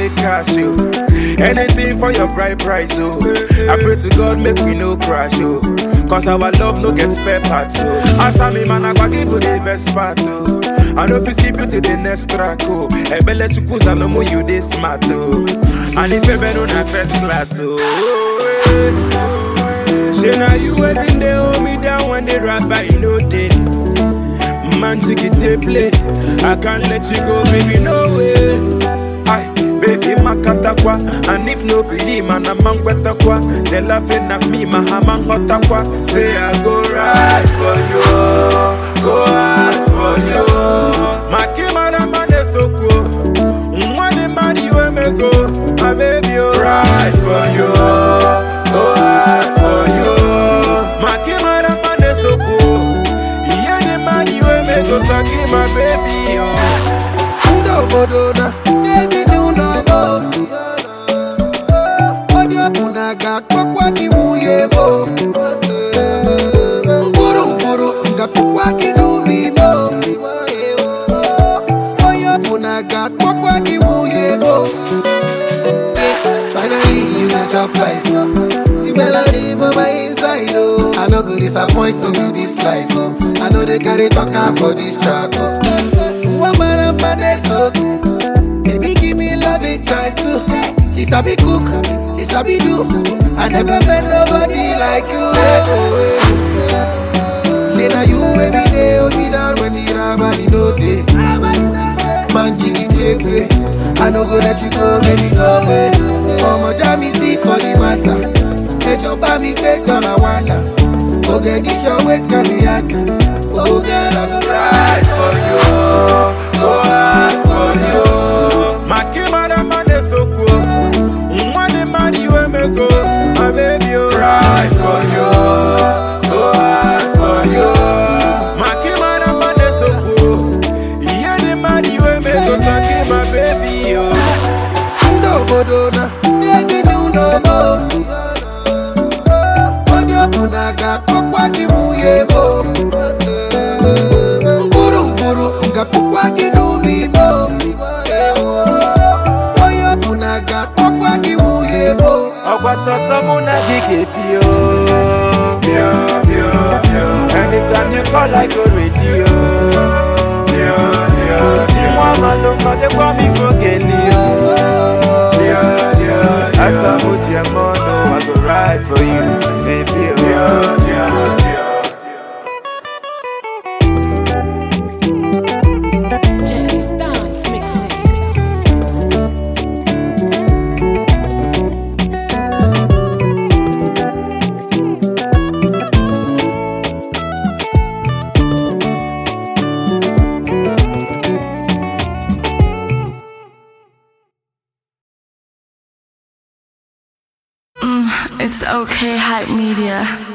make cash, yo. Anything for your bright price, oh. I pray to God, make we no crash, oh. Cause our love no get spare parts, oh. As I'm a man, I go give you the best part, oh. I know if you see beauty, the next track, oh. Ebele chukusa no more you this smart, oh. And if you been on a first class, oh. eh. Say now you every day hold me down when they rap by no day. Man, take it to play. I can't let you go, baby, no way. Aye, baby, makatakwa. And if no believe, man, I'm man kwa. They laughing at me, my hammer hotakwa. Say I go right for you, go hard for you. My kimana man is so cool. Money, money, where me go? My baby, oh, right for you, go hard for you. My kimana man is so cool. Yeah, the money, where me go? Saki, my baby, oh. Obodo na n'ezi n'ụlọ onye ọbụla ga-akpọkwa gị nwunye mo mkpụrụ mkpụrụ ga-akpọkwa gị n'ubi mo onye ọbụla ga-akpọkwa gị nwunye mo Finally you go chop life The melody for my inside oh I no go disappoint to be this life oh I know they carry talking for this track oh One man up and they so Baby give me love it twice too She sabi cook, she sabi do I never met nobody like you eh, oh, eh. Say now you every day hold me down when the rabbi no day Man jiggy take way I no go let you go baby no way Ọmọ já mi sí for the matter Ẹjọ́ bá mi gbé dọ́là wàdà Ògègì ṣọ wait can be yàtọ̀ Ògè lọ́gọ́ right for you, go hard for you. My kimada man is so cool. Money, money, where me go? My baby, oh, right for you, go hard for you. My kimada man is so cool. Yeah, the money, where me go? Saki, my baby, oh. ndị obodo na n'ezi n'ụlọ mo onye ọbụla ga-akpọkwa gị nwunye mo mkpụrụ mkpụrụ ga-akpọkwa gị n'ubi mo onye ọbụla ga-akpọkwa gị nwunye mo ọgwa sọsọ mụ na gị ga-ebi o Bịa, bịa, bịa. anytime you call I go ready o Bịa, bịa, bịa. nwa amalụ mmadụkwa m ifo geli o Bịa, bịa, bịa. asamu ji eme ọnụ I go ride for you baby o Bịa, bịa, bịa. Jerry Stance mixes. It's okay, hype media.